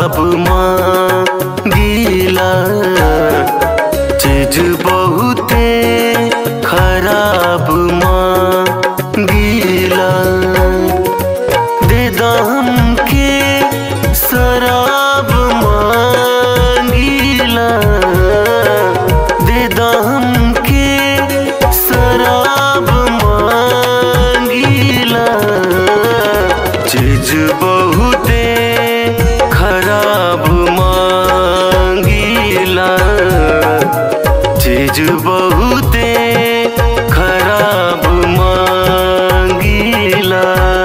खराब मांगीला चीज बहुते खराब मांगीला दे दाम के शराब मांगीला दे दाम के शराब मांगीला चीज बहुते खराब मांगीला चीज बहुते खराब मांगीला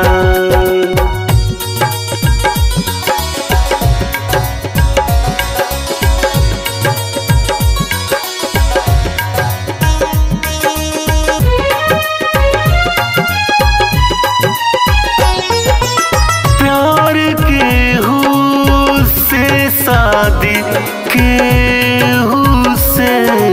प्यार के हु से शादी के हु से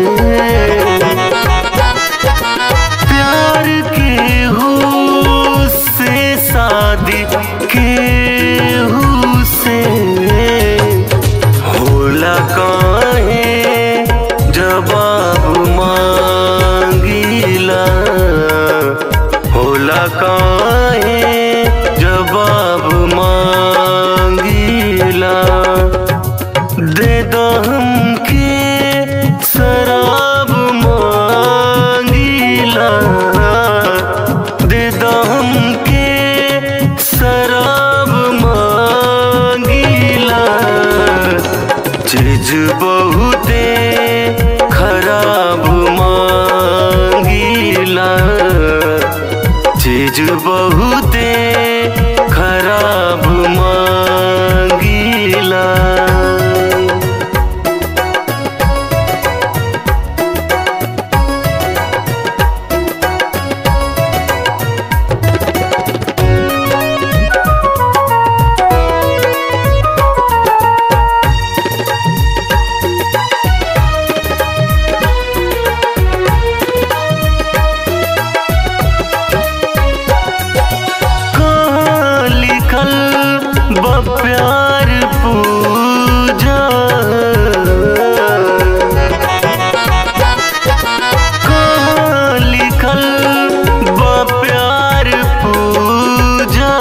प्यार के हु से शादी के हु से होला काहे जवाब मांगीला होला काहे जवाब मांगीला दे दो हमके शराब मांगीला दे दो हमके शराब मांगीला चीज बहुते खराब मांगीला चीज बहुते खराब मांगीला कहाँ लिखल बा प्यार पूजा कहाँ लिखल बा प्यार पूजा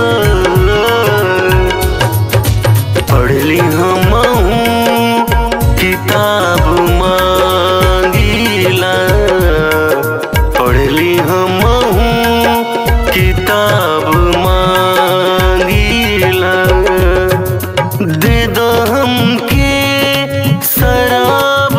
पढ़ली हम किताब मांगीला पढ़ली हम किताब मांगीला दे दो हमके शराब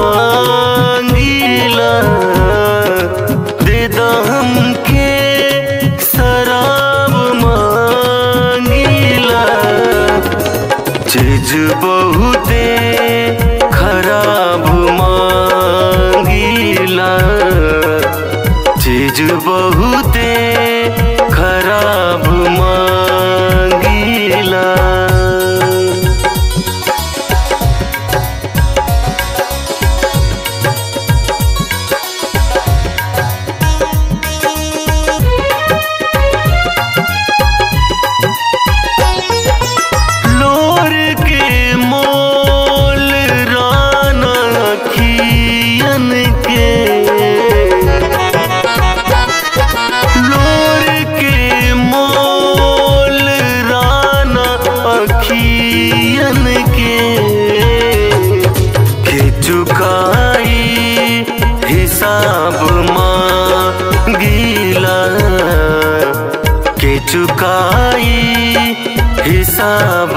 मांगीला दे दो हमके शराब मांगीला चीज बहुते खराब मांगीला चीज बहुते खराब मांगीला लोर के मोल राना खियन के लोर के मोल राना अखियन के के चुकाई हिसाब मांगीला के चुकाई हिसाब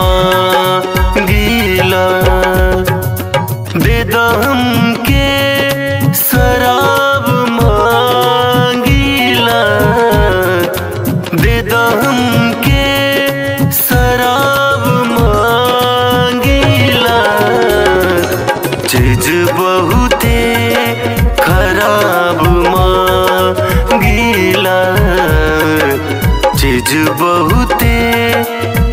मांगीला दे दो हमके शराब मांगीला दे दो हमके शराब मांगीला चीज बहुते खराब मांगीला चीज बहुते